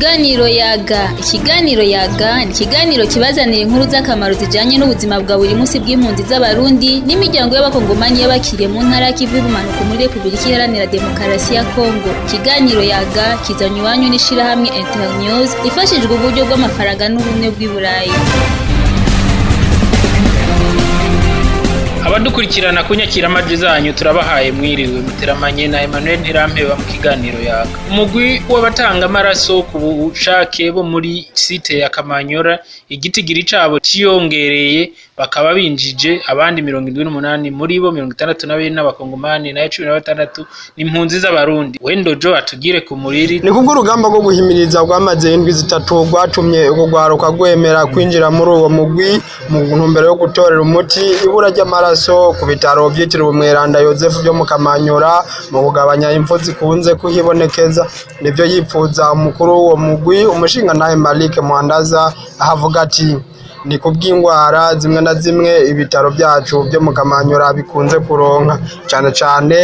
Ikiganiro yaga ikiganiro yaga ni ikiganiro kibazanira inkuru z'akamaro zijanye n'ubuzima bwa buri munsi bw'impunzi z'abarundi n'imiryango y'abakongomani y'abakiriye mu ntara y'ikivu y'ubumanuko muri repubulika iharanira demokarasi ya kongo ikiganiro yaga kizanye iwanyu n'ishirahamwe internews ifashijwe uburyo bw'amafaranga n'ubumwe bw'i burayi abadukurikirana ku nyakiramajwi zanyu turabahaye mwiriwe muteramanye na Emmanuel Ntirampeba mu kiganiro yaga umugwi w'abatanga amaraso ku bushake bo muri site ya Kamanyora igitigiri cabo ciyongereye bakaba binjije abandi mirongo indwi n'umunani muri bo mirongo itandatu na babiri n'abakongomani nayo cumi na batandatu n'impunzi z'abarundi wendojo atugire ku muriri ni kubw'urugamba rwo guhimiriza rwamaze indwi zitatu rwatumye urugwaruka rwemera kwinjira muri uwo mugwi mu ntumbero yo gutorera umuti ibura ry'amaraso ku bitaro byitiriwe umweranda yosefu byo mu kamanyura mu kugabanya impfu zikunze kuhibonekeza nibyo yipfuza umukuru w'uwo mugwi umushingantahe malike muhandaza ahavuga ati ni kubw'indwara zimwe na zimwe ibitaro byacu byo mu kamanyura bikunze kuronka cyane cyane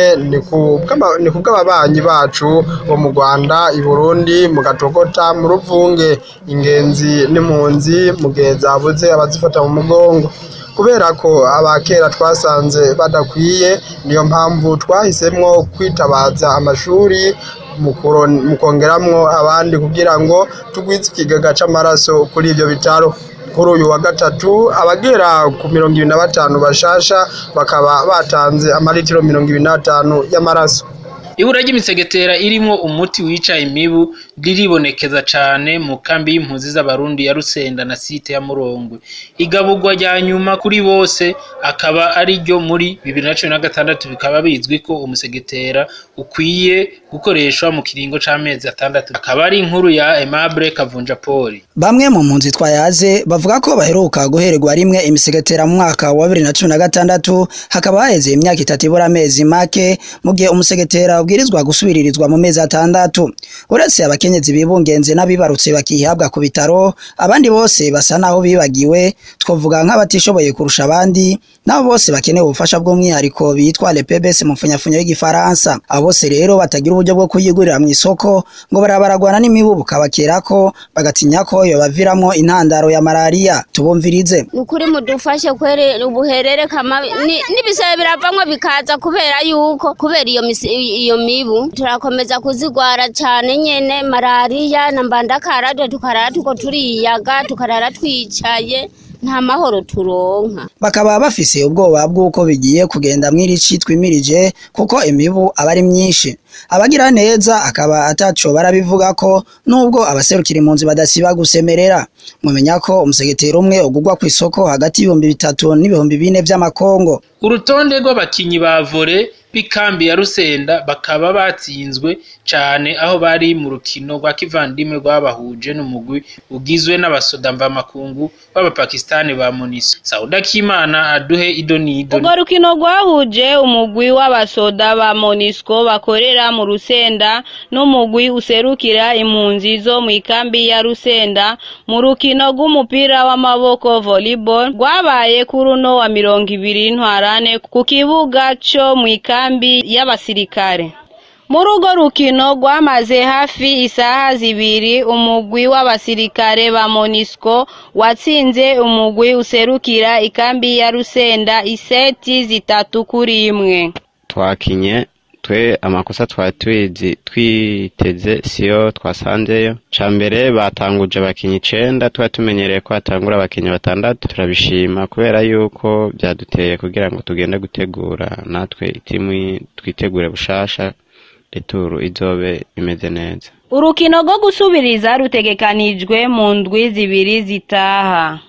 ni kubw'ababanyi bacu bo mu rwanda i burundi mu gatogota mu ruvunge ingenzi n'impunzi mu gihe zabuze abazifata mu mugongo kubera ko abakera twasanze badakwiye niyo mpamvu twahisemo kwitabaza amashuri mu kongeramwo abandi kugira ngo tugwize ikigaga c'amaraso kuri ibyo bitaro kuri uyu wa gatatu abagera ku mirongo ibiri na batanu bashasha bakaba batanze amaritiro mirongo ibiri n'atanu y'amaraso ibura ry'imisegetera irimwo umuti wica imibu riribonekeza cane mu kambi y'impunzi z'abarundi ya Rusenda na site ya Murongwe igaburwa rya nyuma kuri bose akaba ari ryo muri bibiri na cumi na gatandatu bikaba bizwi ko umusegetera ukwiye gukoreshwa mu kiringo c'amezi atandatu akaba ari inkuru ya Aimable Kavunja Poli bamwe mu mpunzi twayaze bavuga ko baheruka guhererwa rimwe imisegetera mu mwaka wa bibiri na cumi na gatandatu hakaba haheze imyaka itatu ibura amezi make mu gihe umusegetera ubwirizwa gusubiririzwa mu mezi atandatu uretse abakenyezi bibungenze n'abibarutse bakihabwa ku bitaro abandi bose basa naho bibagiwe twavuga nk'abatishoboye kurusha abandi nabo bose bakeneye ubufasha bw'umwihariko bitwa le PBS mu mfunyafunyo y'igifaransa abo bose rero batagira uburyo bwo kuyigurira mu isoko ngo barabaragwana n'imibu bukabakerako bagatinya ko yobaviramwo intandaro ya malaria tubumvirize nukuri mudufashe kwere ubuherere kama n'ibisebe biravamwo bikaza kubera yuko kubera iyo iyo mibu turakomeza kuzigwara cyane nyene malariya na mbandakara tukarara tuko turiyaga tukarara twicaye nta mahoro turonka bakaba bafise ubwoba bw'uko bigiye kugenda mw'irici twimirije kuko imibu aba ari myinshi abagira neza akaba ataco barabivuga ko nubwo abaserukira impunzi badasiba gusemerera mumenya ko umusegetero umwe ugurwa ku isoko hagati y'ibihumbi bitatu n'ibihumbi bine vy'amakongo urutonde rw'abakinyi ba vore b'ikambi ya Rusenda bakaba batsinzwe cane aho bari mu rukino rwa kivandimwe rwabahuje n'umugwi ugizwe n'abasoda mvamakungu b'abapakistani ba Monisi Sauda Kimana aduhe idonido urwo rukino rwahuje umugwi w'abasoda ba Monisco bakorera mu Rusenda n'umugwi userukira impunzi zo mu ikambi ya Rusenda mu rukino rw'umupira w'amaboko volleyball rwabaye kuri uno wa mirongo ibiri ntwarane ku kibuga co mu ikambi y'abasirikare muri urwo rukino rwamaze hafi isaha zibiri umugwi w'abasirikare ba monisco watsinze umugwi userukira ikambi ya rusenda iseti zitatu kuri imwe twakinye twe amakosa twari twizi twiteze siyo twasanzeyo ca mbere batanguje abakinyi icenda tuba tumenyereye ko hatangura abakinyi batandatu turabishima kubera yuko vyaduteye kugira ngo tugende gutegura natwe itimu twitegure bushasha returu izobe imeze neza urukino rwo gusubiriza rutegekanijwe mu ndwi zibiri zitaha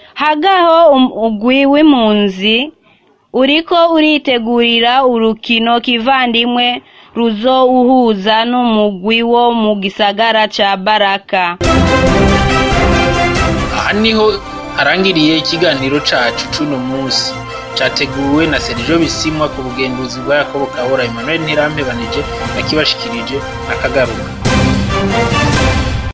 hagaho umugwi w'impunzi uriko uritegurira urukino kivandimwe ruzowuhuza n'umugwi wo mu gisagara ca baraka aha niho harangiriye ikiganiro cacu c'uno musi categuwe na Sergio Bisimwa ku bugenduzi bwa Yakobo Kahora Emmanuel Ntirampebanije nakibashikirije nakagaruka